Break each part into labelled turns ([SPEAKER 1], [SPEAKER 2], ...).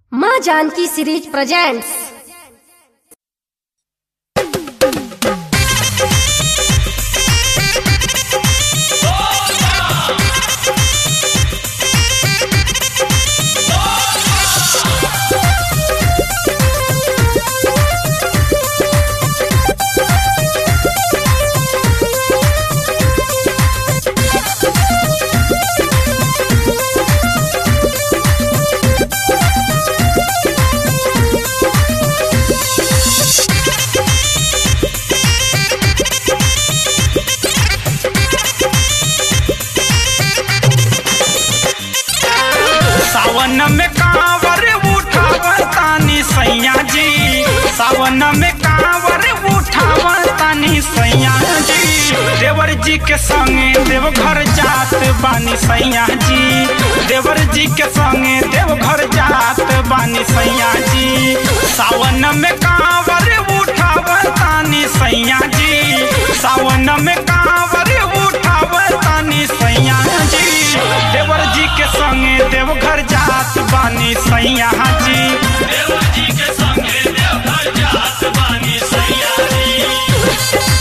[SPEAKER 1] माँ Janaki series presents
[SPEAKER 2] सावन में कांवर उठावन तानी सैया जी सावन में कांवर उठावन तानी सैया जी देवर जी के संगे देवघर जात बानी सैया जी देवर जी के संगे देवघर जात बानी सैया जी सावन में कांवर उठावन तानी सैया जी सावन में कांवर उठावन तानी सैया जी देवर जी के संगे देवघर जात बानी सैया जी देवर जी के संगे देवघर जात बानी सैया जी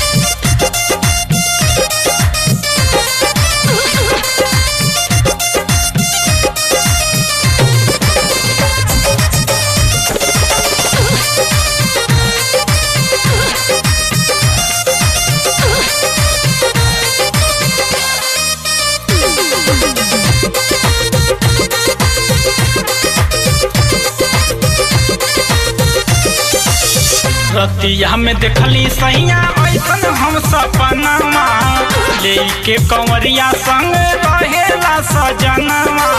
[SPEAKER 2] रतिया में देखली सैया ऐसन हम सपनमा लेके कंवरिया संग रहेला सजनवा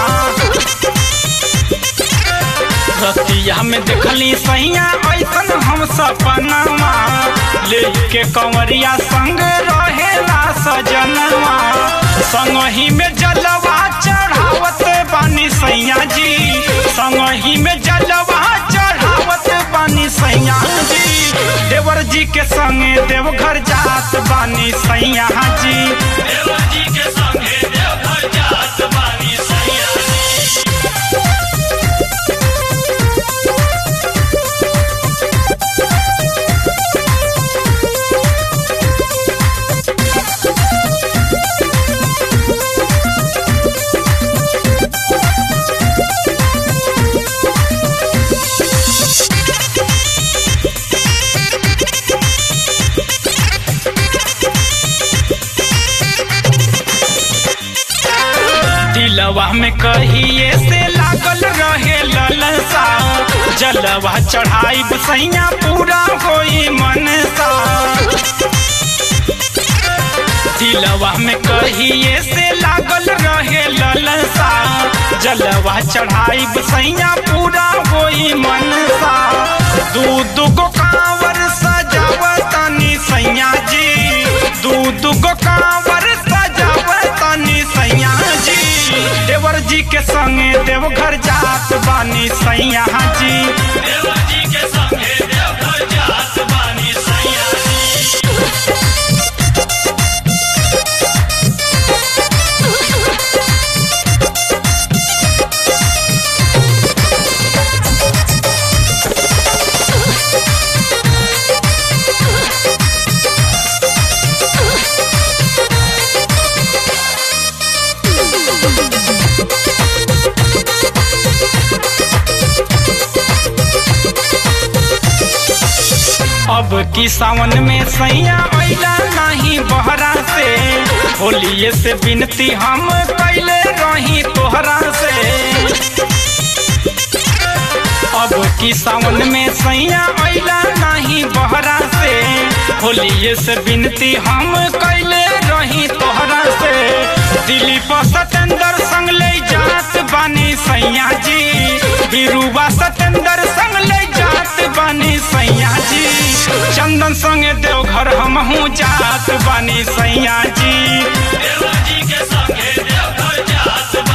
[SPEAKER 2] रतिया में देखली सैया ऐसन हम सपनमा लेके कंवरिया संग रहेला सजनवा संगही में जलवा चढ़ावत बानी सैया जी संगही में जलवा चढ़ावत बानी सैया जी देवर जी के संगे देवघर जात बानी सैया जी देवर जी के संगे देवघर जात बानी सैया जी दिलवा में कहिए से लागल रहे ललसा जलवा चढ़ाई सैया पूरा होई मनसा दिलवा में कहिए से लागल रहे ललसा जलवा चढ़ाई सैया पूरा होई मनसा दू दुगो कांवर सजावतानी सैया जी दू दुगो कांवर सजावतानी सैया जी देवर जी के संगे देवघर जात बानी सैया जी देवर जी के संगे देवघर जात बानी सैया जी अब की सावन में सैया अला नहीं बहरा से होलिए से विनती हम कैले रही तोहरा से अब की सावन में सैया अला नहीं बहरा से होलिए से विनती हम कैले रही तोहरा से दिलीप सतेंद्र संग ले जात बानी सैया जी बिरुवा सतेंद्र संग ले जात बानी सैया जी चंदन संगे देवघर हमहू जात बानी सैया जी देवा जी के संगे देवघर जात